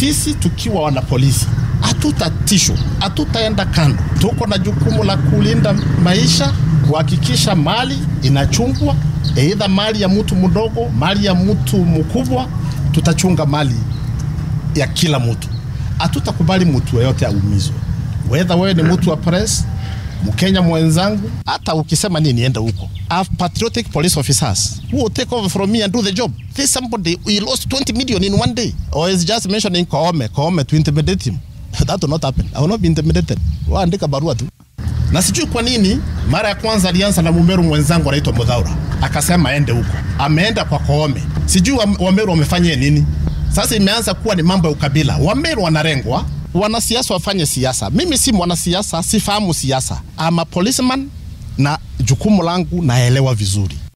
sisi tukiwa wana polisi hatutatishwa, hatutaenda kando. Tuko na jukumu la kulinda maisha, kuhakikisha mali inachungwa, aidha mali ya mtu mdogo, mali ya mtu mkubwa. Tutachunga mali ya kila mtu, hatutakubali mtu yeyote aumizwe, wedha wewe ni mtu wa press Mkenya mwenzangu, hata ukisema nini, enda huko. I have patriotic police officers who will take over from me and do the job. This somebody he lost 20 million in one day or is just mentioning Koome, Koome to intimidate him. That will not happen. I will not be intimidated. Waandika barua tu. Na sijui kwa nini mara ya kwanza alianza na Mumeru mwenzangu anaitwa Mudhaura, akasema aende huko, ameenda kwa Koome. Sijui wa- Wameru wamefanyia nini. Sasa imeanza kuwa ni mambo ya ukabila. Wameru wanarengwa, wanasiasa wafanye siasa. Mimi si mwanasiasa, sifahamu siasa. I'm a policeman na jukumu langu naelewa vizuri.